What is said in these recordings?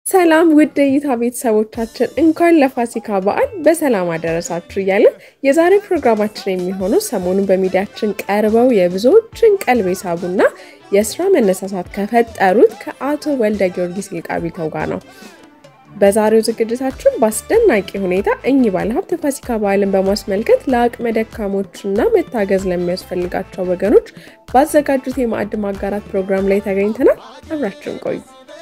ሰላም ውድ እይታ ቤተሰቦቻችን እንኳን ለፋሲካ በዓል በሰላም አደረሳችሁ እያለን የዛሬ ፕሮግራማችን የሚሆነው ሰሞኑን በሚዲያችን ቀርበው የብዙዎችን ቀልብ የሳቡና የስራ መነሳሳት ከፈጠሩት ከአቶ ወልደ ጊዮርጊስ ይልቃቢተው ጋር ነው። በዛሬው ዝግጅታችን በአስደናቂ ሁኔታ እኚህ ባለሀብት የፋሲካ በዓልን በማስመልከት ለአቅመ ደካሞችና መታገዝ ለሚያስፈልጋቸው ወገኖች ባዘጋጁት የማዕድ ማጋራት ፕሮግራም ላይ ተገኝተናል። አብራችን ቆዩ።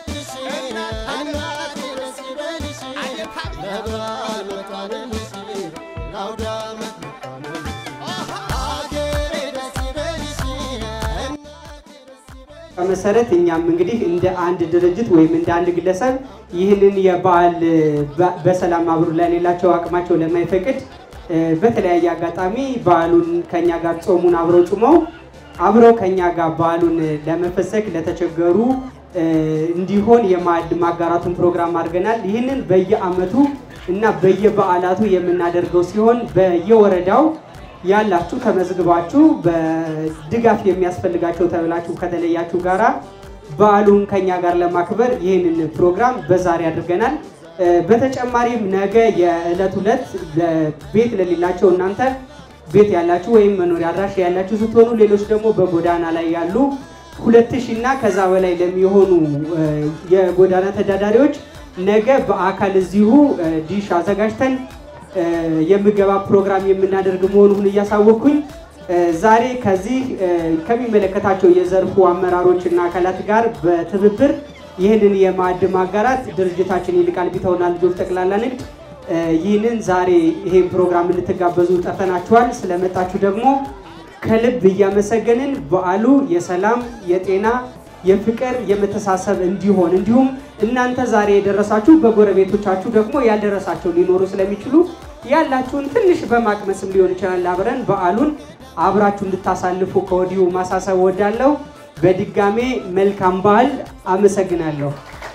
መሰረት እኛም እንግዲህ እንደ አንድ ድርጅት ወይም እንደ አንድ ግለሰብ ይህንን የበዓል በሰላም አብሮ ለሌላቸው አቅማቸው ለማይፈቅድ በተለያየ አጋጣሚ በዓሉን ከኛ ጋር ጾሙን አብረው ጾመው አብረው ከኛ ጋር በዓሉን ለመፈሰክ ለተቸገሩ እንዲሆን የማዕድ ማጋራቱን ፕሮግራም አድርገናል። ይህንን በየዓመቱ እና በየበዓላቱ የምናደርገው ሲሆን በየወረዳው ያላችሁ ተመዝግባችሁ በድጋፍ የሚያስፈልጋቸው ተብላችሁ ከተለያችሁ ጋራ በዓሉን ከኛ ጋር ለማክበር ይህንን ፕሮግራም በዛሬ አድርገናል። በተጨማሪም ነገ የዕለት ሁለት ቤት ለሌላቸው እናንተ ቤት ያላችሁ ወይም መኖሪያ አድራሻ ያላችሁ ስትሆኑ፣ ሌሎች ደግሞ በጎዳና ላይ ያሉ ሁለት ሺህ እና ከዛ በላይ ለሚሆኑ የጎዳና ተዳዳሪዎች ነገ በአካል እዚሁ ዲሽ አዘጋጅተን የምገባ ፕሮግራም የምናደርግ መሆኑን እያሳወቅኩኝ ዛሬ ከዚህ ከሚመለከታቸው የዘርፉ አመራሮች እና አካላት ጋር በትብብር ይህንን የማዕድ ማጋራት ድርጅታችን ይልቃል ቢተውና ልጆች ጠቅላላ ንግድ ይህንን ዛሬ ይሄን ፕሮግራም እንድትጋበዙ ጠርተናችኋል። ስለመጣችሁ ደግሞ ከልብ እያመሰገንን በዓሉ የሰላም፣ የጤና፣ የፍቅር፣ የመተሳሰብ እንዲሆን እንዲሁም እናንተ ዛሬ የደረሳችሁ በጎረቤቶቻችሁ ደግሞ ያልደረሳቸው ሊኖሩ ስለሚችሉ ያላችሁን ትንሽ በማቅመስም ሊሆን ይችላል አብረን በዓሉን አብራችሁ እንድታሳልፉ ከወዲሁ ማሳሰብ ወዳለሁ። በድጋሜ መልካም በዓል። አመሰግናለሁ።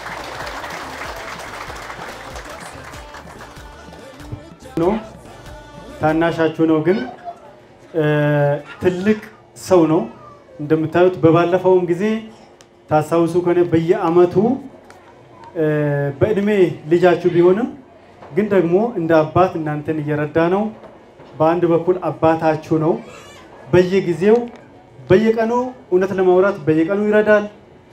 ነው ታናሻችሁ ነው፣ ግን ትልቅ ሰው ነው። እንደምታዩት በባለፈውም ጊዜ ታስታውሱ ከሆነ በየዓመቱ በእድሜ ልጃችሁ ቢሆንም ግን ደግሞ እንደ አባት እናንተን እየረዳ ነው። በአንድ በኩል አባታችሁ ነው። በየጊዜው በየቀኑ እውነት ለማውራት በየቀኑ ይረዳል።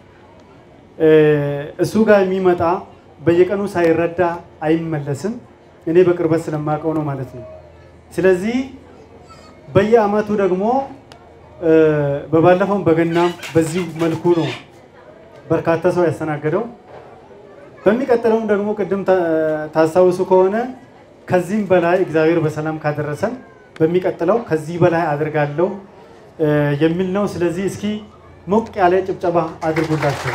እሱ ጋር የሚመጣ በየቀኑ ሳይረዳ አይመለስም። እኔ በቅርበት ስለማውቀው ነው ማለት ነው። ስለዚህ በየዓመቱ ደግሞ በባለፈውም በገናም በዚሁ መልኩ ነው በርካታ ሰው ያስተናገደው። በሚቀጥለውም ደግሞ ቅድም ታስታውሱ ከሆነ ከዚህም በላይ እግዚአብሔር በሰላም ካደረሰን በሚቀጥለው ከዚህ በላይ አድርጋለሁ የሚል ነው። ስለዚህ እስኪ ሞቅ ያለ ጭብጨባ አድርጉላቸው።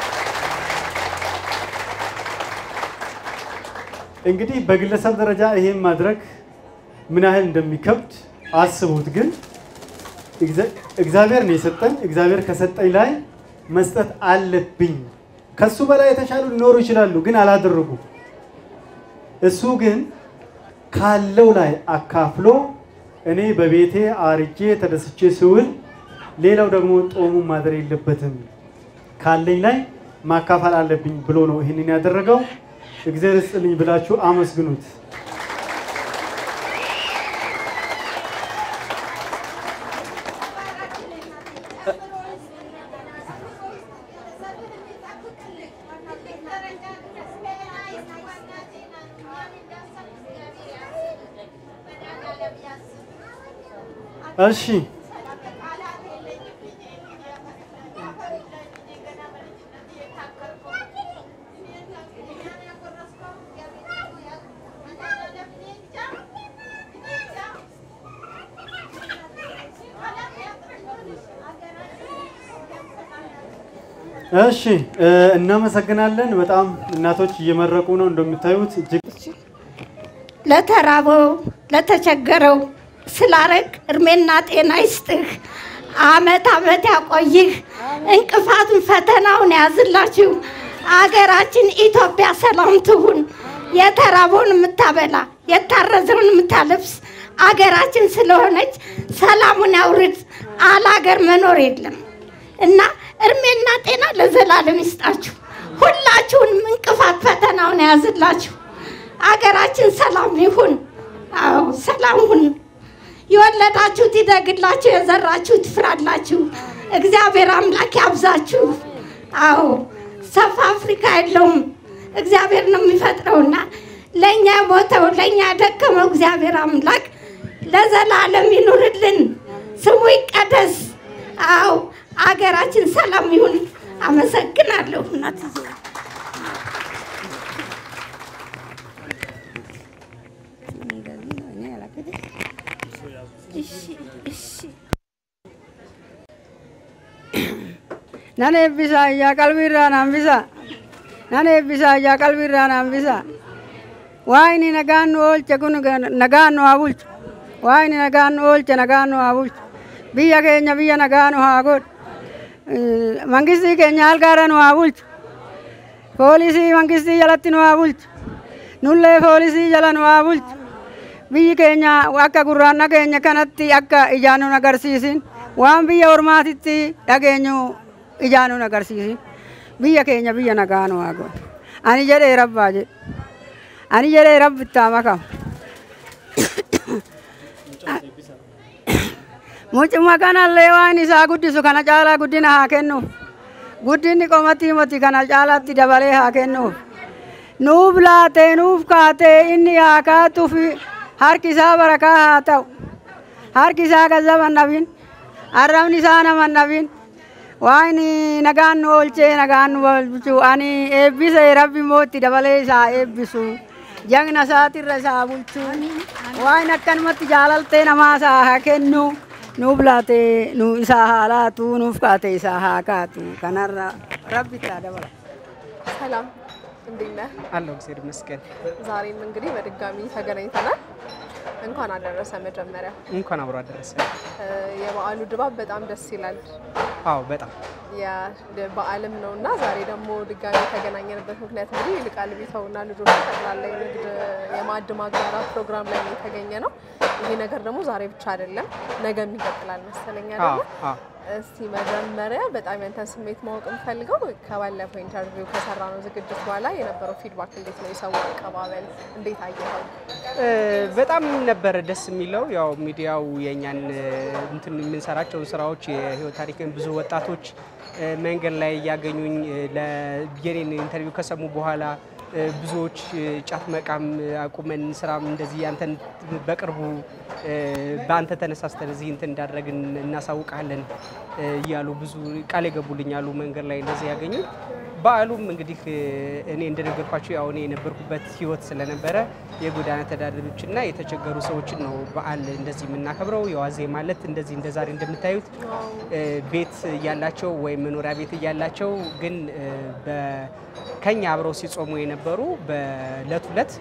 እንግዲህ በግለሰብ ደረጃ ይሄን ማድረግ ምን ያህል እንደሚከብድ አስቡት። ግን እግዚአብሔር ነው የሰጠኝ። እግዚአብሔር ከሰጠኝ ላይ መስጠት አለብኝ። ከሱ በላይ የተሻሉ ሊኖሩ ይችላሉ፣ ግን አላደረጉ። እሱ ግን ካለው ላይ አካፍሎ እኔ በቤቴ አርጄ ተደስቼ ስውል ሌላው ደግሞ ጦሙ ማደር የለበትም ካለኝ ላይ ማካፈል አለብኝ ብሎ ነው ይህንን ያደረገው። እግዚአብሔር ይስጥልኝ ብላችሁ አመስግኑት። እሺ እሺ እናመሰግናለን። በጣም እናቶች እየመረቁ ነው እንደምታዩት እጅግ ለተራበው ለተቸገረው ስላረግ እድሜና ጤና ይስጥህ። አመት አመት ያቆይህ። እንቅፋቱን ፈተናውን ያዝላችሁ። አገራችን ኢትዮጵያ ሰላም ትሁን። የተራበውን የምታበላ የታረዘውን የምታለብስ አገራችን ስለሆነች ሰላሙን ያውርድ። አለ ሀገር መኖር የለም እና እድሜና ጤና ለዘላለም ይስጣችሁ። ሁላችሁንም እንቅፋት ፈተናውን የያዝላችሁ። አገራችን ሰላም ይሁን። አዎ ሰላም ሁን። የወለዳችሁት ይደግላችሁ፣ የዘራችሁት ይፍራላችሁ። እግዚአብሔር አምላክ ያብዛችሁ። አዎ ሰፋ አፍሪካ የለውም እግዚአብሔር ነው የሚፈጥረውና ለእኛ የሞተው ለእኛ የደከመው እግዚአብሔር አምላክ ለዘላለም ይኑርልን፣ ስሙ ይቀደስ። አዎ አገራችን ሰላም ይሁን። አመሰግናለሁ እናት nan eebbisa iyyaa qalbiirraa naan bisa nan eebbisa iyyaa qalbiirraa naan bisa waa'ini nagaan nu oolche kun nagaan nu haa bulchu waa'ini nagaan nu oolche nagaan nu haa bulchu biyya keenya biyya nagaa nu haa godhu mangistii keenya halgaara nu haa bulchu poolisii mangistii jalatti nu haa bulchu nullee poolisii jala nu haa bulchu biyyi keenya akka gurraanna keenya kanatti akka ijaan nun agarsiisin waan biyya ormaatitti dhageenyu ijaan nun agarsiisin biyya keenya biyya nagaa nu haa godhu ani jedhee rabbaa jedhe ani jedhee rabbi itti haa makamu mucuma kanallee waan isaa guddisu kana caalaa guddina haa kennuuf guddinni qomatii moti kana caalaatti dabalee haa kennuuf nuuf laatee nuuf kaatee inni haa kaatuuf harki isaa barakaa haa ta'u harki isaa gazzaba hin dhabin arrabni isaa nama hin dhabin waan nagaan nu oolchee nagaan nu oolchu ani eebbise rabbi mootti dabalee isaa eebbisu jagna isaatirra isaa bulchu waan akkanumatti jaalaltee namaa isaa haa kennu nuuf laatee nu isaa haa laatu nuuf kaatee isaa haa kaatu kanarra rabbi taa dabala. ሰላም እንዴት ነህ? አለው እግዚአብሔር ይመስገን። ዛሬም እንግዲህ በድጋሚ ተገናኝተናል። እንኳን አደረሰ። መጀመሪያ እንኳን አብሮ አደረሰ። እ፣ የበዓሉ ድባብ በጣም ደስ ይላል። አዎ በጣም በዓልም ነው እና ዛሬ ደግሞ ድጋሚ የተገናኘንበት ምክንያት እንግዲህ ይልቃል ቢተውና ልጆቹ ጠቅላላ የንግድ የማዕድ ማጋራት ፕሮግራም ላይ ነው የተገኘ ነው። ይሄ ነገር ደግሞ ዛሬ ብቻ አይደለም፣ ነገም ይቀጥላል መሰለኝ አዎ አይደለ? አዎ እስቲ መጀመሪያ በጣም ያንተን ስሜት ማወቅ የምፈልገው ከባለፈው ኢንተርቪው ከሰራ ነው ዝግጅት በኋላ የነበረው ፊድባክ እንዴት ነው? የሰው አቀባበል እንዴት አየኸው? እ፣ በጣም ነበረ ደስ የሚለው ያው ሚዲያው የእኛን እ፣ እንትን የምንሰራቸውን ስራዎች የህይወት ታሪክን ብዙ ወጣቶች እ፣ መንገድ ላይ እያገኙኝ እ፣ ለ- የኔን ኢንተርቪው ከሰሙ በኋላ እ፣ ብዙዎች እ፣ ጫት መቃም አቁመን ስራም እንደዚህ አንተን በቅርቡ እ፣ በአንተ ተነሳስተን እዚህ እንትን እንዳደረግን እናሳውቃለን እ፣ እያሉ ብዙ ቃል የገቡልኝ አሉ መንገድ ላይ እንደዚህ ያገኙ በዓሉም እንግዲህ እ፣ እኔ እንደነገርኳቸው ያው እኔ የነበርኩበት ህይወት ስለነበረ የጎዳና ተዳዳሪዎችና የተቸገሩ ሰዎችን ነው በዓል እንደዚህ የምናከብረው። የዋዜ ማለት እንደዚህ እንደ ዛሬ እንደምታዩት እ፣ ቤት እያላቸው ወይም መኖሪያ ቤት እያላቸው ግን እ፣ በ- ከኛ አብረው ሲጾሙ የነበሩ በእለት ሁለት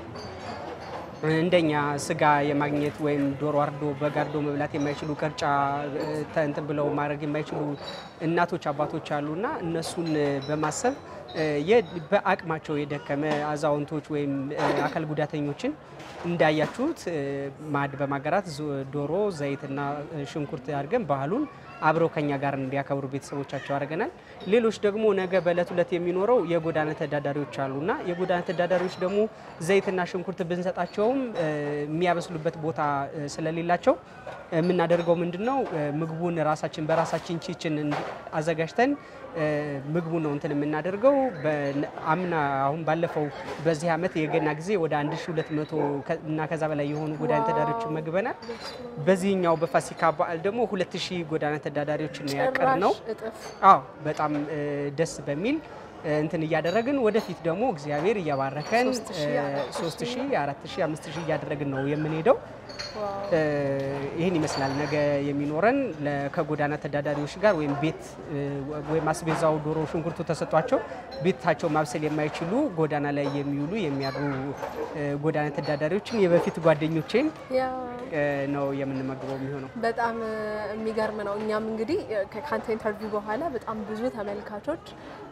እንደኛ ስጋ የማግኘት ወይም ዶሮ አርዶ በግ አርዶ መብላት የማይችሉ ቅርጫ እ፣ ተ- እንትን ብለው ማድረግ የማይችሉ እናቶች አባቶች አሉና እነሱን እ፣ በማሰብ እ፣ የ- በአቅማቸው የደከመ አዛውንቶች ወይም እ፣ አካል ጉዳተኞችን እንዳያችሁት እ፣ ማዕድ በማጋራት ዞ- ዶሮ ዘይትና እ፣ ሽንኩርት አድርገን ባህሉን አብረው ከኛ ጋር እንዲያከብሩ ቤተሰቦቻቸው አድርገናል። ሌሎች ደግሞ ነገ በእለት ሁለት የሚኖረው የጎዳና ተዳዳሪዎች አሉና የጎዳና ተዳዳሪዎች ደግሞ ዘይትና ሽንኩርት ብንሰጣቸውም እ፣ የሚያበስሉበት ቦታ እ፣ ስለሌላቸው የምናደርገው ምንድን ነው? እ፣ ምግቡን ራሳችን በራሳችን ኪችን እንዲ- አዘጋጅተን እ፣ ምግቡን ነው እንትን የምናደርገው። በ- አምና አሁን ባለፈው በዚህ ዓመት የገና ጊዜ ወደ 1200 ከ- እና ከዛ በላይ የሆኑ ጎዳና ተዳዳሪዎችን መግበናል። በዚህኛው በፋሲካ በዓል ደግሞ 2000 ጎዳና ተዳዳሪዎችን ነው ያቀር ነው። ጭራሽ እጥፍ አዎ በጣም እ፣ ደስ በሚል እ፣ እንትን እያደረግን ወደፊት ደግሞ እግዚአብሔር እየባረከን ሶስት ሺህ፣ አራት ሺህ 3000፣ 4000፣ 5000 እያደረግን ነው የምንሄደው። ዋው። እ፣ ይህን ይመስላል ነገ የሚኖረን ለ- ከጎዳና ተዳዳሪዎች ጋር ወይም ቤት እ፣ ወይም አስቤዛው ዶሮ ሽንኩርቱ ተሰጧቸው ቤታቸው ማብሰል የማይችሉ ጎዳና ላይ የሚውሉ የሚያድሩ እ፣ ጎዳና ተዳዳሪዎችን የበፊት ጓደኞቼን ያ እ፣ ነው የምንመግበው የሚሆነው። በጣም እ፣ የሚገርም ነው። እኛም እንግዲህ እ፣ ከ- ከአንተ ኢንተርቪው በኋላ በጣም ብዙ ተመልካቾች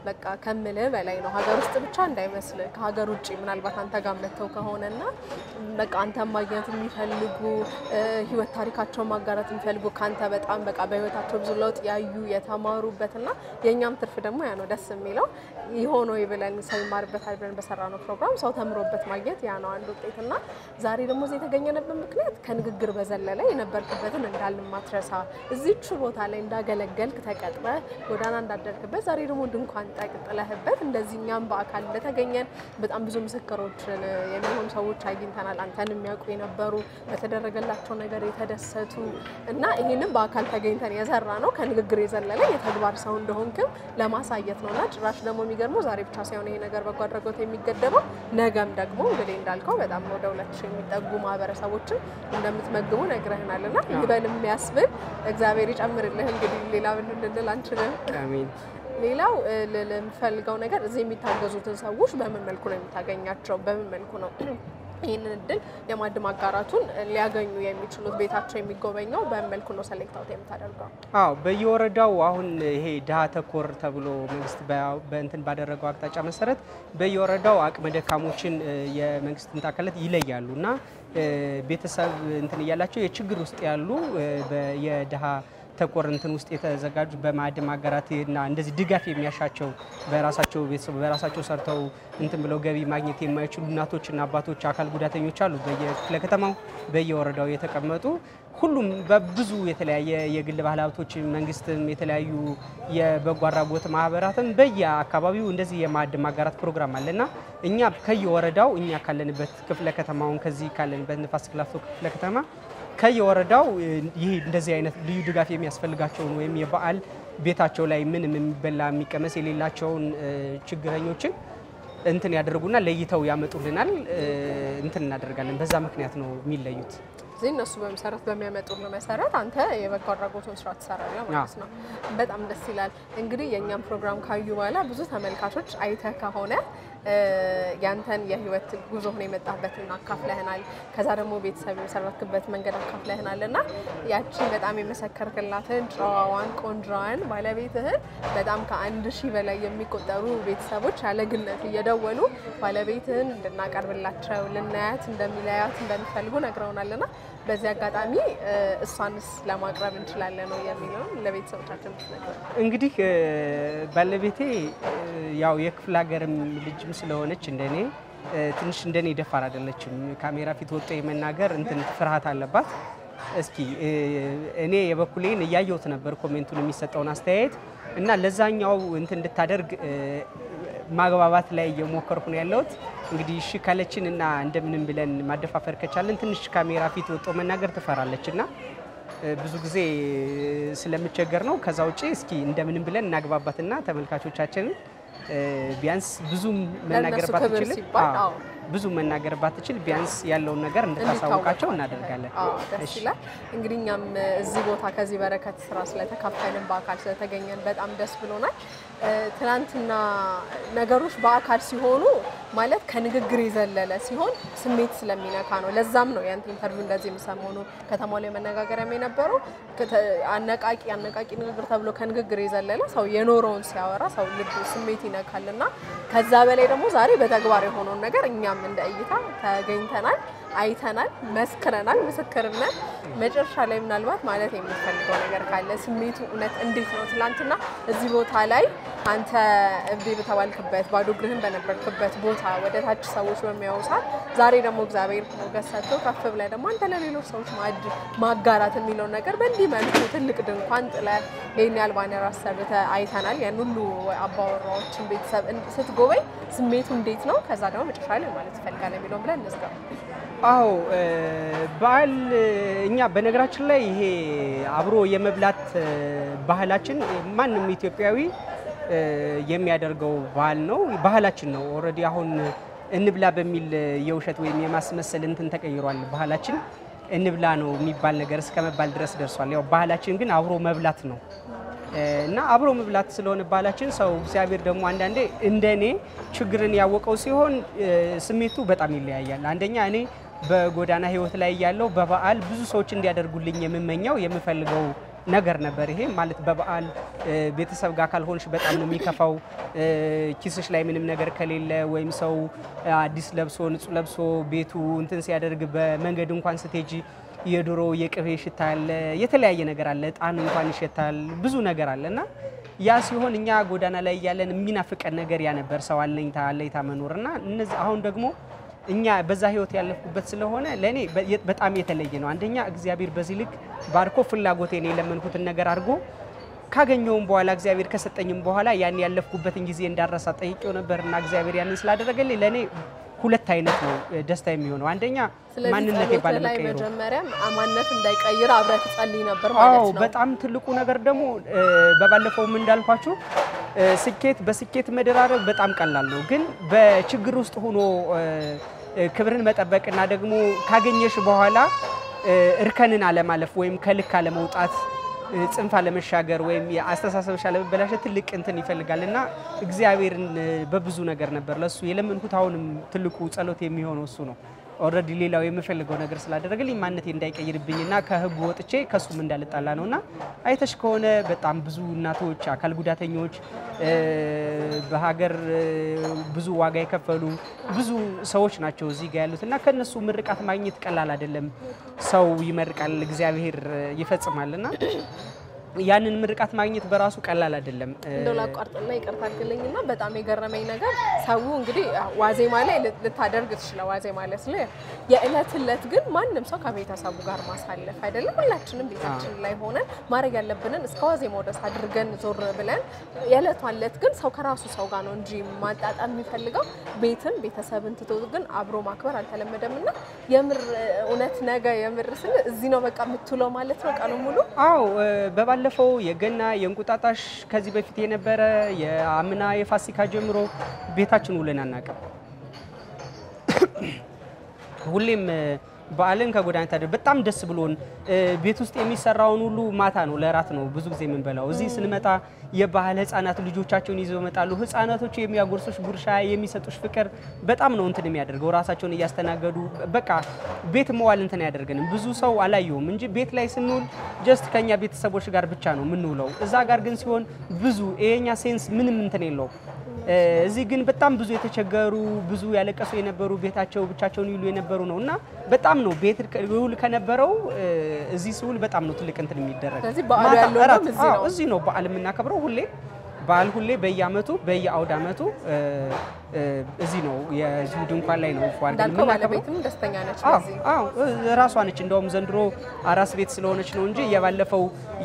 በቃ ከምልህ በላይ ነው። ሀገር ውስጥ ብቻ እንዳይመስል ከሀገር ውጭ ምናልባት አንተ ጋር መጥተው ከሆነና በቃ አንተን ማግኘት የሚፈልጉ እ፣ ህይወት ታሪካቸውን ማጋራት የሚፈልጉ ከአንተ በጣም በቃ በህይወታቸው ብዙ ለውጥ ያዩ የተማሩበትና የእኛም ትርፍ ደግሞ ያ ነው ደስ የሚለው ይሆኖ ብለን ሰው ይማርበታል ብለን በሰራ ነው ፕሮግራም ሰው ተምሮበት ማግኘት ያ ነው አንድ ውጤትና ዛሬ ደግሞ እዚህ የተገኘንበት ምክንያት ከንግግር በዘለለ የነበርክበትን እንዳልማትረሳ እዚቹ ቦታ ላይ እንዳገለገልክ ተቀጥረህ ጎዳና እንዳደርክበት ዛሬ ደግሞ ድንኳን ጠቅጥለህበት እንደዚህ እኛም በአካል እንደተገኘን በጣም ብዙ ምስክሮችን የሚሆኑ ሰዎች አግኝተናል። አንተን የሚያውቁ የነበሩ በተደረገላቸው ነገር የተደሰቱ እና ይህንም በአካል ተገኝተን የሰራ ነው ከንግግር የዘለለ የተግባር ሰው እንደሆንክም ለማሳየት ነው እና ጭራሽ ደግሞ የሚገርመው ዛሬ ብቻ ሳይሆን ይሄ ነገር በጎ አድራጎት የሚገደበው ነገም ደግሞ እንግዲህ እንዳልከው በጣም ወደ ሁለት ሺህ የሚጠጉ ማህበረሰቦችን እንደምትመግቡ ነግረህናል እና ይበል የሚያስብል እግዚአብሔር ይጨምርልህ። እንግዲህ ሌላ ምን ልንል አንችልም። አሜን። ሌላው እ፣ ልል የምፈልገው ነገር እዚህ የሚታገዙትን ሰዎች በምን መልኩ ነው የምታገኛቸው? በምን መልኩ ነው ይህንን እድል የማዕድ ማጋራቱን ሊያገኙ የሚችሉት? ቤታቸው የሚጎበኘው በምን መልኩ ነው ሰሌክት አውት የምታደርገው? አዎ በየወረዳው አሁን ይሄ ድሃ ተኮር ተብሎ መንግስት በ- በእንትን ባደረገው አቅጣጫ መሰረት በየወረዳው አቅመ ደካሞችን እ፣ የመንግስት እንትን አካላት ይለያሉ እና እ፣ ቤተሰብ እንትን እያላቸው የችግር ውስጥ ያሉ እ፣ በ- የድሃ ተኮር እንትን ውስጥ የተዘጋጁ በማዕድ ማጋራት እና እንደዚህ ድጋፍ የሚያሻቸው በራሳቸው ቤተሰብ በራሳቸው ሰርተው እንትን ብለው ገቢ ማግኘት የማይችሉ እናቶችና አባቶች፣ አካል ጉዳተኞች አሉ በየክፍለ ከተማው በየወረዳው የተቀመጡ ሁሉም በብዙ የተለያየ የግል ባለ ሀብቶች መንግስትም የተለያዩ የበጎ አድራጎት ማህበራትም በየአካባቢው እንደዚህ የማዕድ ማጋራት ፕሮግራም አለና እኛ ከየወረዳው እኛ ካለንበት ክፍለ ከተማውን ከዚህ ካለንበት ንፋስ ክላፍቶ ክፍለ ከተማ ከየወረዳው እ፣ ይህ እንደዚህ አይነት ልዩ ድጋፍ የሚያስፈልጋቸውን ወይም የበዓል ቤታቸው ላይ ምንም የሚበላ የሚቀመስ የሌላቸውን እ፣ ችግረኞችን እንትን ያደርጉና ለይተው ያመጡልናል። እ፣ እንትን እናደርጋለን። በዛ ምክንያት ነው የሚለዩት። እዚህ እነሱ በመሰረት በሚያመጡልን መሰረት አንተ የበጎ አድራጎቱን ስራ ትሰራለህ ማለት ነው። በጣም ደስ ይላል። እንግዲህ የእኛም ፕሮግራም ካዩ በኋላ ብዙ ተመልካቾች አይተህ ከሆነ እ፣ ያንተን የህይወት ጉዞህን የመጣበትን አካፍለህናል። ከዛ ደግሞ ቤተሰብ የመሰረትክበት መንገድ አካፍለህናል እና ያቺን በጣም የመሰከርክላትን ጨዋዋን ቆንጆዋን ባለቤትህን በጣም ከአንድ ሺህ በላይ የሚቆጠሩ ቤተሰቦች ያለ ግነት እየደወሉ ባለቤትህን እንድናቀርብላቸው ልናያት እንደሚለያት እንደሚፈልጉ ነግረውናልና በዚህ አጋጣሚ እ፣ እሷንስ ለማቅረብ እንችላለን ነው የሚለውን ለቤተሰቦቻችን ብትነግረን። እንግዲህ እ፣ ባለቤቴ እ፣ ያው የክፍለ ሀገርም ልጅም ስለሆነች እንደኔ እ፣ ትንሽ እንደኔ ደፋር አይደለችም። ካሜራ ፊት ወጥቶ የመናገር እንትን ፍርሃት አለባት። እስኪ እ፣ እኔ የበኩሌን እያየሁት ነበር ኮሜንቱን የሚሰጠውን አስተያየት እና ለዛኛው እንትን እንድታደርግ እ፣ ማግባባት ላይ እየሞከርኩ ነው ያለሁት። እንግዲህ እሺ ካለችን እና እንደምንም ብለን ማደፋፈር ከቻለን ትንሽ ካሜራ ፊት ወጥቶ መናገር ትፈራለች እና እ፣ ብዙ ጊዜ ስለምቸገር ነው። ከዛ ውጭ እስኪ እንደምንም ብለን እናግባባትና ተመልካቾቻችንን እ፣ ቢያንስ ብዙም መናገር ለእነሱ ክብር ባትችልም ሲባል፣ አዎ፣ አዎ። ብዙ መናገር ባትችል ቢያንስ ያለውን ነገር እንድታሳውቃቸው እናደርጋለን። አዎ ደስ እሺ። ይላል። እንግዲህ እኛም እዚህ ቦታ ከዚህ በረከት ስራ ስለተካፈልን በአካል ስለተገኘን በጣም ደስ ብሎናል። እ፣ ትናንትና ነገሮች በአካል ሲሆኑ ማለት ከንግግር የዘለለ ሲሆን ስሜት ስለሚነካ ነው። ለዛም ነው ያንተ ኢንተርቪው እንደዚህ ሰሞኑ ከተማው ላይ መነጋገሪያም የነበረው ከተ- አነቃቂ አነቃቂ ንግግር ተብሎ ከንግግር የዘለለ ሰው የኖረውን ሲያወራ ሰው ልብ ስሜት ይነካል እና ከዛ በላይ ደግሞ ዛሬ በተግባር የሆነውን ነገር እኛም እንደ እይታ ተገኝተናል፣ አይተናል፣ መስክረናል። ምስክርነት መጨረሻ ላይ ምናልባት ማለት የምትፈልገው ነገር ካለ ስሜቱ እውነት እንዴት ነው? ትላንትና እዚህ ቦታ ላይ አንተ እብዴ በተባልክበት ባዶ እግርህን በነበርክበት ቦታ ወደ ታች ሰዎች በሚያዩ ሰዓት ዛሬ ደግሞ እግዚአብሔር ሞገስ ሰጥቶ ከፍ ብለህ ደግሞ አንተ ለሌሎች ሰዎች ማዕድ ማጋራት የሚለውን ነገር በእንዲህ መልኩ ትልቅ ድንኳን ጥለህ ይህን ያህል ባነር አሰርተህ አይተናል። ያን ሁሉ አባወራዎችን ቤተሰብ እን- ስትጎበኝ ስሜቱ እንዴት ነው? ከዛ ደግሞ መጨረሻ ላይ ማለት ትፈልጋለህ የሚለውን ብለን እንዝጋ። አዎ እ፣ በዓል እ፣ እኛ በነገራችን ላይ ይሄ አብሮ የመብላት እ፣ ባህላችን ማንም ኢትዮጵያዊ እ፣ የሚያደርገው ባህል ነው፣ ባህላችን ነው። ኦልሬዲ አሁን እንብላ በሚል እ፣ የውሸት ወይም የማስመሰል እንትን ተቀይሯል። ባህላችን እንብላ ነው የሚባል ነገር እስከ መባል ድረስ ደርሷል። ያው ባህላችን ግን አብሮ መብላት ነው እና አብሮ መብላት ስለሆነ ባህላችን ሰው እግዚአብሔር ደግሞ አንዳንዴ እንደኔ ችግርን ያወቀው ሲሆን እ፣ ስሜቱ በጣም ይለያያል። አንደኛ እኔ በጎዳና ሕይወት ላይ ያለው በበዓል ብዙ ሰዎች እንዲያደርጉልኝ የምመኘው የምፈልገው ነገር ነበር። ይሄ ማለት በበዓል እ፣ ቤተሰብ ጋር ካልሆንሽ በጣም ነው የሚከፋው። እ፣ ኪስሽ ላይ ምንም ነገር ከሌለ ወይም ሰው አዲስ ለብሶ ንጹህ ለብሶ ቤቱ እንትን ሲያደርግ በመንገድ እንኳን ስትሄጂ የዶሮ የቅቤ ሽታ አለ፣ የተለያየ ነገር አለ፣ እጣን እንኳን ይሸታል፣ ብዙ ነገር አለ እና ያ ሲሆን እኛ ጎዳና ላይ እያለን የሚናፍቀን ነገር ያ ነበር፣ ሰው አለኝታ አለኝታ መኖር እና እነዚህ አሁን ደግሞ እኛ በዛ ህይወት ያለፍኩበት ስለሆነ ለእኔ በ- በጣም የተለየ ነው። አንደኛ እግዚአብሔር በዚህ ልክ ባርኮ ፍላጎቴን የለመንኩትን ነገር አድርጎ ካገኘውም በኋላ እግዚአብሔር ከሰጠኝም በኋላ ያን ያለፍኩበትን ጊዜ እንዳረሳ ጠይቄው ነበር እና እግዚአብሔር ያንን ስላደረገልኝ ለእኔ ሁለት አይነት ነው እ፣ ደስታ የሚሆነው አንደኛ ስለዚህ ማንነቴ ጸሎት ላይ ባለመቀየሩ መጀመሪያም ማንነት እንዳይቀይር አብረህ ትጸልይ ነበር አዎ ማለት ነው። በጣም ትልቁ ነገር ደግሞ እ፣ በባለፈውም እንዳልኳችሁ እ፣ ስኬት በስኬት መደራረብ በጣም ቀላል ነው፣ ግን በችግር ውስጥ ሆኖ እ፣ እ፣ ክብርን መጠበቅና ደግሞ ካገኘሽ በኋላ እ፣ እርከንን አለማለፍ ወይም ከልክ አለመውጣት እ፣ ጽንፍ አለመሻገር ወይም የአስተሳሰብሽ አለመበላሸት ትልቅ እንትን ይፈልጋል እና እግዚአብሔርን እ፣ በብዙ ነገር ነበር ለሱ የለመንኩት። አሁንም ትልቁ ጸሎት የሚሆነው እሱ ነው። ኦልሬዲ ሌላው የምፈልገው ነገር ስላደረገልኝ ማንነቴ እንዳይቀይርብኝና ከህጉ ወጥቼ ከሱም እንዳልጣላ ነው እና አይተሽ ከሆነ በጣም ብዙ እናቶች፣ አካል ጉዳተኞች እ፣ በሀገር እ፣ ብዙ ዋጋ የከፈሉ ብዙ ሰዎች ናቸው እዚህ ጋር ያሉት እና ከእነሱ ምርቃት ማግኘት ቀላል አይደለም። ሰው ይመርቃል፣ እግዚአብሔር እ፣ ይፈጽማልና ያንን ምርቃት ማግኘት በራሱ ቀላል አይደለም። እ፣ እንደው ላቋርጥና ይቅርታ አድርግልኝና በጣም የገረመኝ ነገር ሰው እንግዲህ ዋዜማ ላይ ልት- ልታደርግ ትችለ ዋዜማ ላይ ስለ የእለት እለት ግን ማንም ሰው ከቤተሰቡ ጋር ማሳለፍ አይደለም። ሁላችንም ቤታችን ላይ ሆነን ማድረግ ያለብንን እስከ ዋዜማው ድረስ አድርገን ዞር ብለን የዕለቷን እለት ግን ሰው ከራሱ ሰው ጋር ነው እንጂ ማጣጣም የሚፈልገው ቤትን ቤተሰብን ትቶ ግን አብሮ ማክበር አልተለመደም እና የምር እውነት ነገ የምር ስል እዚህ ነው በቃ የምትውለው ማለት ነው ቀኑ ሙሉ አዎ እ፣ በባለፈው የገና የእንቁጣጣሽ ከዚህ በፊት የነበረ የአምና የፋሲካ ጀምሮ ቤታችን ውለን አናውቅም። ሁሌም እ፣ በዓልን ከጎዳና ታደር በጣም ደስ ብሎን እ፣ ቤት ውስጥ የሚሰራውን ሁሉ ማታ ነው ለራት ነው ብዙ ጊዜ የምንበላው። እዚህ ስንመጣ የባህል ህጻናት ልጆቻቸውን ይዘው ይመጣሉ። ህጻናቶቹ የሚያጎርሱሽ ጉርሻ፣ የሚሰጡሽ ፍቅር በጣም ነው እንትን የሚያደርገው። ራሳቸውን እያስተናገዱ በቃ ቤት መዋል እንትን አያደርገንም። ብዙ ሰው አላየውም እንጂ ቤት ላይ ስንውል ጀስት ከኛ ቤተሰቦች ጋር ብቻ ነው የምንውለው። እዛ ጋር ግን ሲሆን ብዙ የኛ ሴንስ ምንም እንትን የለውም። እ፣ እዚህ ግን በጣም ብዙ የተቸገሩ ብዙ ያለቀሱ የነበሩ ቤታቸው ብቻቸውን ይውሉ የነበሩ ነው እና በጣም ነው ቤት ውል ከነበረው እ፣ እዚህ ስውል በጣም ነው ትልቅ እንትን የሚደረግ ስለዚህ በዓሉ ማታ ያለው እራት- እንደውም እዚህ አዎ፣ ነው። እዚህ ነው በዓል የምናከብረው ሁሌ በዓል ሁሌ በየአመቱ በየአውድ አመቱ እ፣ እ፣ እዚህ ነው የዚሁ ድንኳን ላይ ነው ፏል እንዳልከው ባለቤትም ደስተኛ ነች አዎ በዚህ አዎ እ- ራሷ ነች። እንደውም ዘንድሮ አራስ ቤት ስለሆነች ነው እንጂ የባለፈው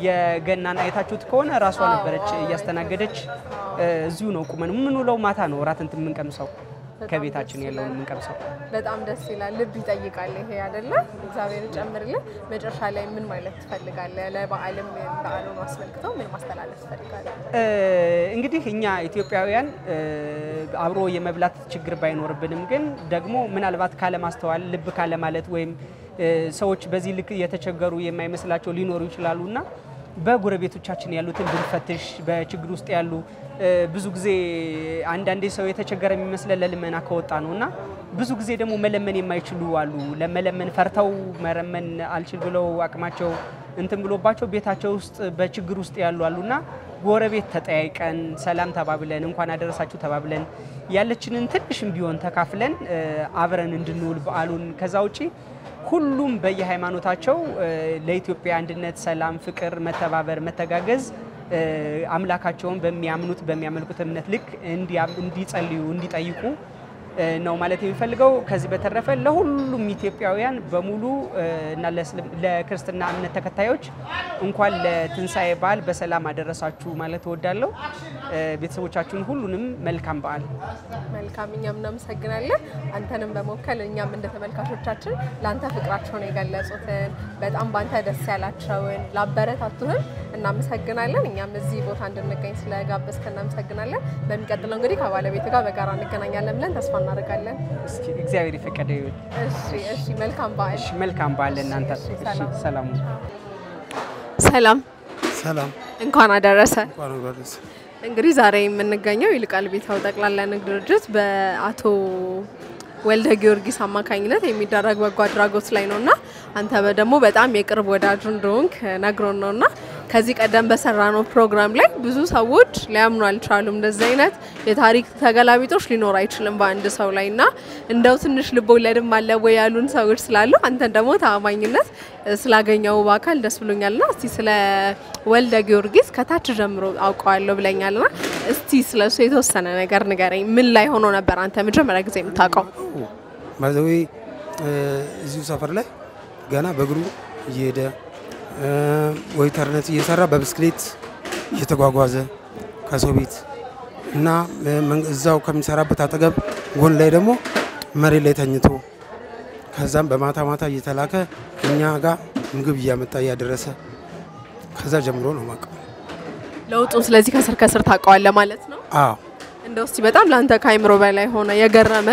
የገናን አይታችሁት ከሆነ ራሷ ነበረች እያስተናገደች። እ፣ እዚሁ ነው ቁመን የምንውለው። ማታ ነው እራት እንትን የምንቀምሰው ከቤታችን ያለውን የምንቀምሰው። በጣም ደስ ይላል። ልብ ይጠይቃል ይሄ አይደለ? እግዚአብሔር ጨምርልን። መጨረሻ ላይ ምን ማለት ትፈልጋለህ? ለበዓልም በዓሉን አስመልክተው ምን ማስተላለፍ ትፈልጋለህ? እ፣ እንግዲህ እኛ ኢትዮጵያውያን እ፣ አብሮ የመብላት ችግር ባይኖርብንም ግን ደግሞ ምናልባት ካለማስተዋል ልብ ካለማለት ወይም እ፣ ሰዎች በዚህ ልክ የተቸገሩ የማይመስላቸው ሊኖሩ ይችላሉ እና በጎረቤቶቻችን ያሉትን ብንፈትሽ በችግር ውስጥ ያሉ እ፣ ብዙ ጊዜ አንዳንዴ ሰው የተቸገረ የሚመስለን ለልመና ከወጣ ነው እና ብዙ ጊዜ ደግሞ መለመን የማይችሉ አሉ። ለመለመን ፈርተው መረመን አልችል ብለው አቅማቸው እንትን ብሎባቸው ቤታቸው ውስጥ በችግር ውስጥ ያሉ አሉና ጎረቤት ተጠያይቀን ሰላም ተባብለን እንኳን አደረሳችሁ ተባብለን ያለችንን ትንሽም ቢሆን ተካፍለን እ፣ አብረን እንድንውል በዓሉን ከዛ ውጪ ሁሉም በየሃይማኖታቸው እ፣ ለኢትዮጵያ አንድነት፣ ሰላም፣ ፍቅር፣ መተባበር፣ መተጋገዝ እ፣ አምላካቸውን በሚያምኑት በሚያመልኩት እምነት ልክ እንዲያም- እንዲጸልዩ እንዲጠይቁ እ፣ ነው ማለት የሚፈልገው። ከዚህ በተረፈ ለሁሉም ኢትዮጵያውያን በሙሉ እ፣ እና ለእስልም- ለክርስትና እምነት ተከታዮች እንኳን ለትንሣኤ በዓል በሰላም አደረሳችሁ ማለት እወዳለሁ። እ፣ ቤተሰቦቻችሁን ሁሉንም መልካም በዓል። መልካም፣ እኛም እናመሰግናለን። አንተንም በመወከል እኛም እንደ ተመልካቾቻችን ለአንተ ፍቅራቸውን የገለጹትን በጣም በአንተ ደስ ያላቸውን ላበረታቱህን እናመሰግናለን። እኛም እዚህ ቦታ እንድንገኝ ስለጋበዝክ እናመሰግናለን። በሚቀጥለው እንግዲህ ከባለቤት ጋር በጋራ እንገናኛለን ብለን ተስፋ እናደርጋለን። እስኪ እግዚአብሔር የፈቀደ ይሁን። እሺ፣ እሺ። መልካም በዓል። እሺ፣ መልካም በዓል ለእናንተ። እሺ፣ እሺ፣ ሰላም። ሰላሙ ሰላም፣ ሰላም እንኳን አደረሰ። እንኳን አደረሰ። እንግዲህ ዛሬ የምንገኘው ይልቃል ቤታው ጠቅላላ ንግድ ድርጅት በአቶ ወልደ ጊዮርጊስ አማካኝነት የሚደረግ በጎ አድራጎት ላይ ነው እና አንተ ደግሞ በጣም የቅርብ ወዳጁ እንደሆንክ ነግሮን ነው እና ከዚህ ቀደም በሰራነው ፕሮግራም ላይ ብዙ ሰዎች ሊያምኑ አልቻሉም። እንደዚህ አይነት የታሪክ ተገላቢጦች ሊኖር አይችልም በአንድ ሰው ላይ እና እንደው ትንሽ ልቦለድም አለ ወይ ያሉን ሰዎች ስላሉ አንተን ደግሞ ታማኝነት ስላገኘው በአካል ደስ ብሎኛል ና እስቲ ስለ ወልደ ጊዮርጊስ ከታች ጀምሮ አውቀዋለሁ ብለኛል ና እስቲ ስለ እሱ የተወሰነ ነገር ንገረኝ። ምን ላይ ሆኖ ነበር አንተ መጀመሪያ ጊዜ የምታውቀው? ማዘዌ እዚሁ ሰፈር ላይ ገና በእግሩ እየሄደ ወይተርነት እየሰራ በብስክሌት እየተጓጓዘ ከሰው ቤት እና እዛው ከሚሰራበት አጠገብ ጎን ላይ ደግሞ መሬት ላይ ተኝቶ ከዛም በማታ ማታ እየተላከ እኛ ጋር ምግብ እያመጣ እያደረሰ ከዛ ጀምሮ ነው ማቀው ለውጡን ስለዚህ ከስር ከስር ታውቀዋለህ ማለት ነው። አዎ እንደው እስቲ በጣም ለአንተ ከአይምሮ በላይ ሆነ የገረመ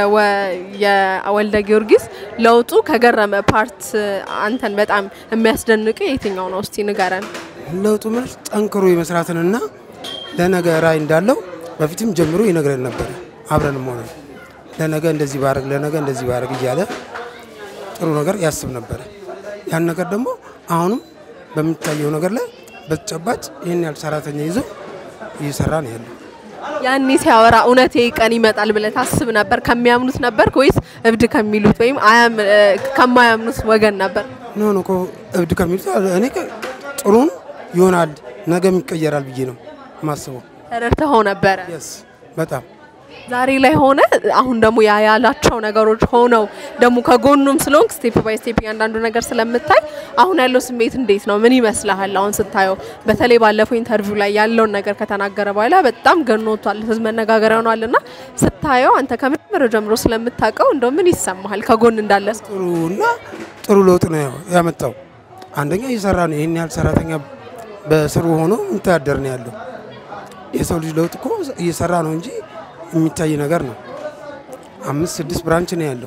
የወልደ ጊዮርጊስ ለውጡ ከገረመ ፓርት አንተን በጣም የሚያስደንቅ የትኛው ነው? እስቲ ንገረን። ለውጡ ማለት ጠንክሮ የመስራትንና ለነገ ራዕይ እንዳለው በፊትም ጀምሮ ይነግረን ነበር። አብረንም ሆነ ለነገ እንደዚህ ባረግ ለነገ እንደዚህ ባረግ እያለ ጥሩ ነገር ያስብ ነበረ። ያን ነገር ደግሞ አሁንም በሚታየው ነገር ላይ በተጨባጭ ይህን ያህል ሰራተኛ ይዞ እየሰራ ነው ያለው። ያኔ ሲያወራ እውነት ይህ ቀን ይመጣል ብለህ ታስብ ነበር? ከሚያምኑት ነበር ወይስ እብድ ከሚሉት ወይም ከማያምኑት ወገን ነበር? ኖ ኖ እኮ እብድ ከሚሉት እኔ ጥሩን ይሆናል ነገም ይቀየራል ብዬ ነው ማስበው። ተረድተኸው ነበረ? የስ በጣም ዛሬ ላይ ሆነ አሁን ደግሞ ያ ያላቸው ነገሮች ሆነው ደግሞ ከጎኑም ስለሆንክ ስቴፕ ባይ ስቴፕ እያንዳንዱ ነገር ስለምታይ አሁን ያለው ስሜት እንዴት ነው? ምን ይመስልሃል? አሁን ስታየው በተለይ ባለፈው ኢንተርቪው ላይ ያለውን ነገር ከተናገረ በኋላ በጣም ገኖቷል፣ ህዝብ መነጋገሪያ ሆኗል። እና ስታየው አንተ ከመጀመሪያው ጀምሮ ስለምታውቀው እንደው ምን ይሰማሃል? ከጎን እንዳለ ጥሩ እና ጥሩ ለውጥ ነው ያመጣው። አንደኛ እየሰራ ነው። ይህን ያህል ሰራተኛ በስሩ ሆኖ የሚተዳደር ነው ያለው። የሰው ልጅ ለውጥ እኮ እየሰራ ነው እንጂ የሚታይ ነገር ነው። አምስት ስድስት ብራንች ነው ያለው።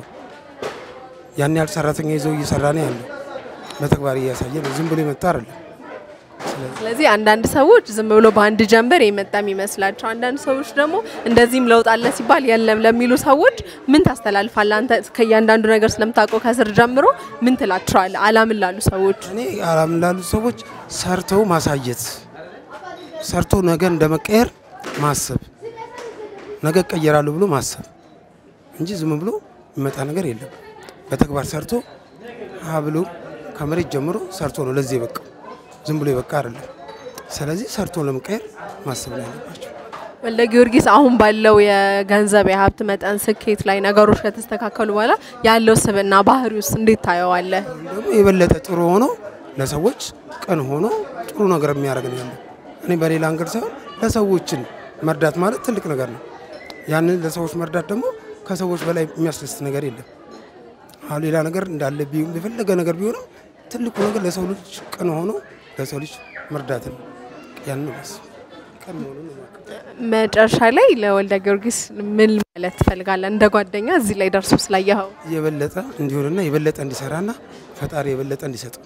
ያን ያህል ሰራተኛ ይዘው እየሰራ ነው ያለው። በተግባር እያሳየ ነው። ዝም ብሎ የመጣ አይደለም። ስለዚህ አንዳንድ ሰዎች ዝም ብሎ በአንድ ጀንበር የመጣ የሚመስላቸው፣ አንዳንድ ሰዎች ደግሞ እንደዚህም ለውጥ አለ ሲባል የለም ለሚሉ ሰዎች ምን ታስተላልፋለህ አንተ? ከእያንዳንዱ ነገር ስለምታውቀው ከስር ጀምሮ ምን ትላቸዋለህ? አላምን ላሉ ሰዎች እኔ አላምን ላሉ ሰዎች ሰርተው ማሳየት፣ ሰርቶ ነገ እንደመቀየር ማሰብ ነገ እቀየራለሁ ብሎ ማሰብ እንጂ ዝም ብሎ የሚመጣ ነገር የለም። በተግባር ሰርቶ ሀ ብሎ ከመሬት ጀምሮ ሰርቶ ነው ለዚህ የበቃው። ዝም ብሎ የበቃ አይደለም። ስለዚህ ሰርቶ ለመቀየር ማሰብ ነው ያለባቸው። ወልደ ጊዮርጊስ አሁን ባለው የገንዘብ የሀብት መጠን ስኬት ላይ ነገሮች ከተስተካከሉ በኋላ ያለው ስብዕና ባህሪ ውስጥ እንዴት ታየዋለህ? ደግሞ የበለጠ ጥሩ ሆኖ ለሰዎች ቅን ሆኖ ጥሩ ነገር የሚያደርግ ነው ያለው። እኔ በሌላ አንገድ ሳይሆን ለሰዎችን መርዳት ማለት ትልቅ ነገር ነው። ያንን ለሰዎች መርዳት ደግሞ ከሰዎች በላይ የሚያስደስት ነገር የለም። አሁን ሌላ ነገር እንዳለ ቢሆን የፈለገ ነገር ቢሆንም ትልቁ ነገር ለሰው ልጅ ቅን ሆኖ ለሰው ልጅ መርዳት ነው። ያንን መስ ቅን መሆኑን ነው የማውቀው። መጨረሻ ላይ ለወልደ ጊዮርጊስ ምን ማለት ትፈልጋለህ? እንደ ጓደኛ እዚህ ላይ ደርሶ ስላየኸው የበለጠ እንዲሆንና የበለጠ እንዲሰራና ፈጣሪ የበለጠ እንዲሰጠው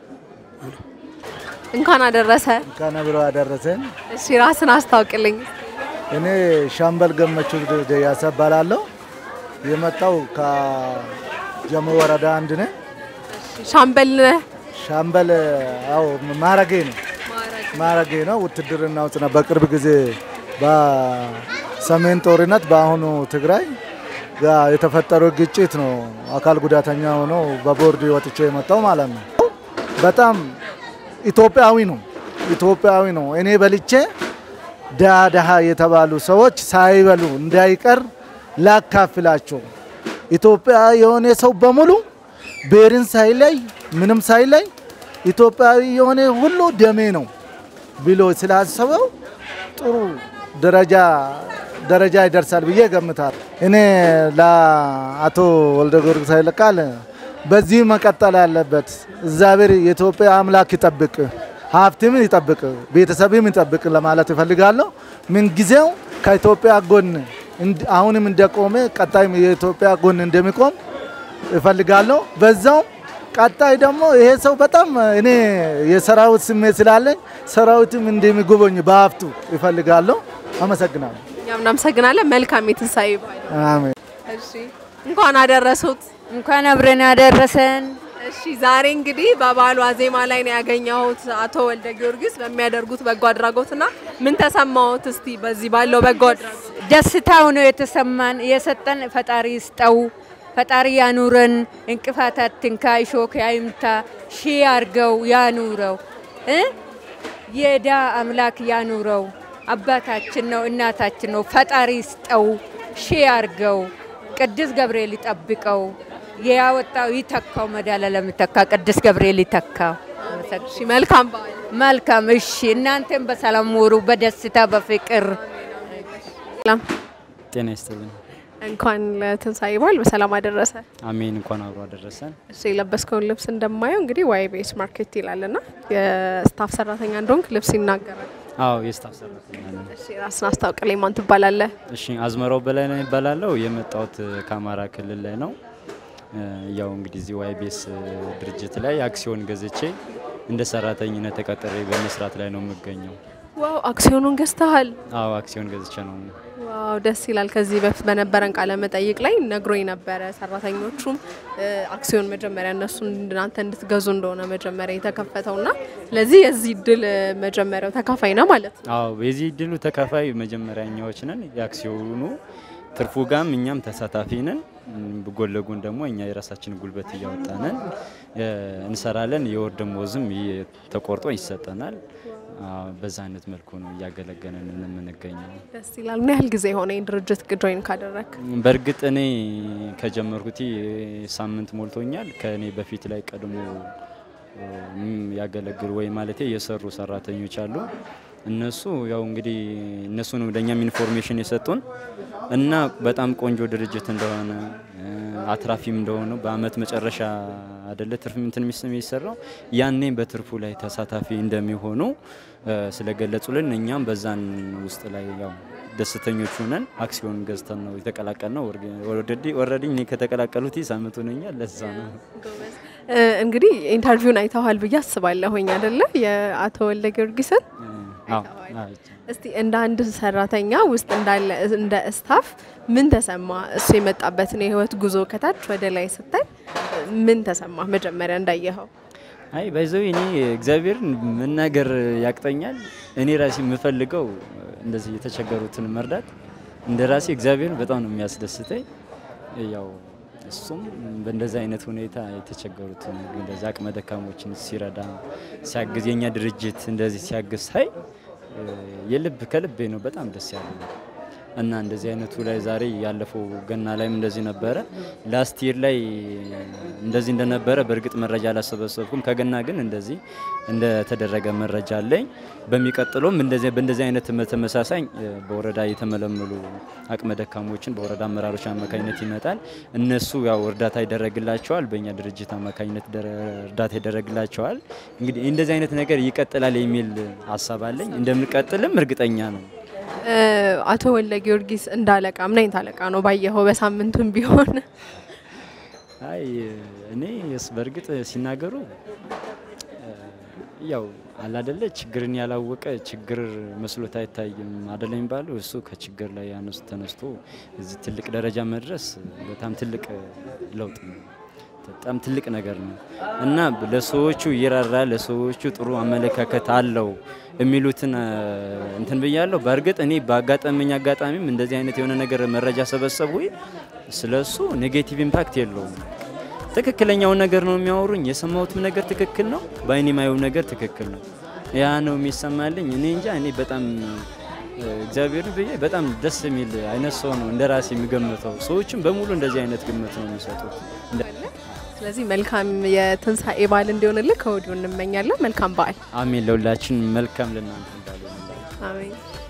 እንኳን አደረሰ። እንኳን አብሮ አደረሰን። እሺ ራስን አስታውቅልኝ። እኔ ሻምበል ገመቹ ደያሳ እባላለሁ። የመጣው ከጀሞ ወረዳ አንድ ነኝ። ሻምበል ነህ? ሻምበል አዎ፣ ማረጌ ነው ማረጌ ነው። ውትድርና ውስጥ ነው። በቅርብ ጊዜ በሰሜን ጦርነት በአሁኑ ትግራይ ጋር የተፈጠረው ግጭት ነው አካል ጉዳተኛ ሆኖ በቦርድ ወጥቼ የመጣው ማለት ነው። በጣም ኢትዮጵያዊ ነው ኢትዮጵያዊ ነው። እኔ በልቼ ድሃ ድሃ የተባሉ ሰዎች ሳይበሉ እንዳይቀር ላካፍላቸው። ኢትዮጵያ የሆነ ሰው በሙሉ ብሔርን ሳይለይ ምንም ሳይለይ ኢትዮጵያዊ የሆነ ሁሉ ደሜ ነው ብሎ ስላሰበው ጥሩ ደረጃ ደረጃ ይደርሳል ብዬ ገምታል። እኔ ለአቶ ወልደ ጊዮርጊስ ኃይለቃል በዚህ መቀጠል አለበት። እግዚአብሔር የኢትዮጵያ አምላክ ይጠብቅ፣ ሀብትም ይጠብቅ፣ ቤተሰብም ይጠብቅ ለማለት እፈልጋለሁ። ምንጊዜው ከኢትዮጵያ ጎን አሁንም እንደቆመ ቀጣይም የኢትዮጵያ ጎን እንደሚቆም እፈልጋለሁ። በዛው ቀጣይ ደግሞ ይሄ ሰው በጣም እኔ የሰራዊት ስሜት ስላለኝ ሰራዊትም እንደሚጎበኝ በሀብቱ እፈልጋለሁ። አመሰግናለሁ። እኛም እናመሰግናለን። መልካም የትንሳኤ በዓል። አሜን። እሺ እንኳን አደረሱት። እንኳን አብረን ያደረሰን። እሺ ዛሬ እንግዲህ በበዓሉ ዋዜማ ላይ ነው ያገኘሁት አቶ ወልደ ጊዮርጊስ በሚያደርጉት በጎ አድራጎትና ምን ተሰማዎት? እስቲ በዚህ ባለው በጎ አድራጎት ደስታው ነው የተሰማን። የሰጠን ፈጣሪ ይስጠው፣ ፈጣሪ ያኑረን፣ እንቅፋት አትንካ፣ እሾክ አይምታ፣ ሺህ አርገው ያኑረው እ የዳ አምላክ ያኑረው። አባታችን ነው፣ እናታችን ነው። ፈጣሪ ይስጠው፣ ሺህ አርገው፣ ቅዱስ ገብርኤል ይጠብቀው፣ ያወጣው ይተካው፣ መድኃኔዓለም ይተካ፣ ቅዱስ ገብርኤል ይተካው። እሺ መልካም በዓል። መልካም እሺ። እናንተም በሰላም ውሩ፣ በደስታ በፍቅር ሰላም ጤና ይስጥልኝ። እንኳን ለትንሳኤ በዓል በሰላም አደረሰ። አሜን። እንኳን አብሮ አደረሰን። እሺ የለበስከውን ልብስ እንደማየው እንግዲህ ዋይቤስ ማርኬት ይላልና የስታፍ ሰራተኛ እንደሆንክ ልብስ ይናገራል። አዎ የስታፍ ሰራተኛ ነኝ። እሺ ራስን አስታውቅልኝ፣ ማን ትባላለህ? እሺ አዝመራው በላይ ነው ይባላለው። የመጣሁት ከአማራ ክልል ላይ ነው። እ፣ ያው እንግዲህ እዚህ ዋይቤስ ድርጅት ላይ አክሲዮን ገዝቼ እንደ ሰራተኝነት ተቀጥሬ በመስራት ላይ ነው የምገኘው። ዋው አክሲዮኑን ገዝተሃል? አዎ አክሲዮን ገዝቼ ነው። ዋው ደስ ይላል። ከዚህ በፊት በነበረን ቃለ መጠይቅ ላይ ነግሮኝ ነበረ። ሰራተኞቹም እ፣ አክሲዮን መጀመሪያ እነሱ እናንተ እንድትገዙ እንደሆነ መጀመሪያ የተከፈተውና ስለዚህ የዚህ እድል እ፣ መጀመሪያው ተካፋይ ነው ማለት ነው። አዎ የዚህ ድሉ ተካፋይ መጀመሪያኛዎች ነን። የአክሲዮኑ ትርፉ ጋም እኛም ተሳታፊ ነን። እም፣ ጎን ለጎን ደግሞ እኛ የራሳችን ጉልበት እያወጣነን እ፣ እንሰራለን። የወር ደመወዝም ይ- ተቆርጦ ይሰጠናል። አዎ፣ በዛ አይነት መልኩ ነው እያገለገለን የምንገኘው። ደስ ይላል። ምን ያህል ጊዜ የሆነ ይህን ድርጅት ጆይን ካደረግ? በእርግጥ እኔ ከጀመርኩት ሳምንት ሞልቶኛል። ከእኔ በፊት ላይ ቀድሞ እም፣ ያገለግሉ ወይ ማለቴ የሰሩ ሰራተኞች አሉ። እነሱ ያው እንግዲህ እነሱ ነው ለእኛም ኢንፎርሜሽን የሰጡን እና በጣም ቆንጆ ድርጅት እንደሆነ እ፣ አትራፊም እንደሆነ በአመት መጨረሻ አደለ ትርፍ እንትን የሚስ- የሚሰራው ያኔ በትርፉ ላይ ተሳታፊ እንደሚሆኑ እ፣ ስለገለጹልን እኛም በዛን ውስጥ ላይ ያው ደስተኞች ሆነን አክሲዮን ገዝተን ነው የተቀላቀል ነው። ወረዲ እኔ ከተቀላቀሉት ሳምንት ሆነኛል። ለዛ ነው እ፣ እንግዲህ ኢንተርቪውን አይተዋል ብዬ አስባለሁኝ አይደለ? የአቶ ወልደ ጊዮርጊስን አዎ፣ አዎ። እስቲ እንደ አንድ ሰራተኛ ውስጥ እንዳለ እንደ ስታፍ ምን ተሰማ? እሱ የመጣበትን የህይወት ጉዞ ከታች ወደ ላይ ስታይ ምን ተሰማ? መጀመሪያ እንዳየኸው አይ ባይዘው እኔ እግዚአብሔርን መናገር ያቅጠኛል። እኔ ራሴ የምፈልገው እንደዚህ የተቸገሩትን መርዳት እንደ ራሴ እግዚአብሔርን በጣም ነው የሚያስደስተኝ። ያው እሱም በእንደዚህ አይነት ሁኔታ የተቸገሩትን እንደዚህ አቅመ ደካሞችን ሲረዳ ሲያግዝ፣ የኛ ድርጅት እንደዚህ ሲያግዝ ሳይ የልብ ከልቤ ነው በጣም ደስ ያለ እና እንደዚህ አይነቱ ላይ ዛሬ ያለፈው ገና ላይም እንደዚህ ነበረ። ላስት ይር ላይ እንደዚህ እንደነበረ በእርግጥ መረጃ አላሰበሰብኩም። ከገና ግን እንደዚህ እንደተደረገ መረጃ አለኝ። በሚቀጥለውም እንደዚህ በእንደዚህ አይነት ተመሳሳይ በወረዳ የተመለመሉ አቅመ ደካሞችን በወረዳ አመራሮች አማካኝነት ይመጣል። እነሱ ያው እርዳታ ይደረግላቸዋል። በእኛ ድርጅት አማካኝነት ደረ- እርዳታ ይደረግላቸዋል። እንግዲህ እንደዚህ አይነት ነገር ይቀጥላል የሚል ሀሳብ አለኝ። እንደምንቀጥልም እርግጠኛ ነው። እ፣ አቶ ወልደ ጊዮርጊስ እንዳለቃ ምን አይነት አለቃ ነው ባየኸው? በሳምንቱም ቢሆን አይ እኔ ስ- በእርግጥ ሲናገሩ እ፣ ያው አላደለ ችግርን ያላወቀ ችግር መስሎት አይታይም አደለ የሚባለው እሱ ከችግር ላይ ያነሱ ተነስቶ እዚህ ትልቅ ደረጃ መድረስ በጣም ትልቅ ለውጥ ነው። በጣም ትልቅ ነገር ነው እና ለሰዎቹ ይራራል፣ ለሰዎቹ ጥሩ አመለካከት አለው የሚሉትን እ፣ እንትን ብያለሁ። በእርግጥ እኔ በአጋጣሚኝ አጋጣሚም እንደዚህ አይነት የሆነ ነገር መረጃ ሰበሰቡ ስለ እሱ ኔጌቲቭ ኢምፓክት የለውም። ትክክለኛውን ነገር ነው የሚያወሩኝ። የሰማሁትም ነገር ትክክል ነው፣ በአይኔ የማየው ነገር ትክክል ነው። ያ ነው የሚሰማልኝ። እኔ እንጃ እኔ በጣም እ፣ እግዚአብሔርን ብዬ በጣም ደስ የሚል አይነት ሰው ነው እንደ ራሴ የሚገምተው። ሰዎችም በሙሉ እንደዚህ አይነት ግምት ነው የሚሰጡት። እንደ- ስለዚህ መልካም የትንሣኤ በዓል እንዲሆንልህ ከወዲሁ እንመኛለን። መልካም በዓል። አሜን። ለሁላችን መልካም ለእናንተ እንዳለ አሜን።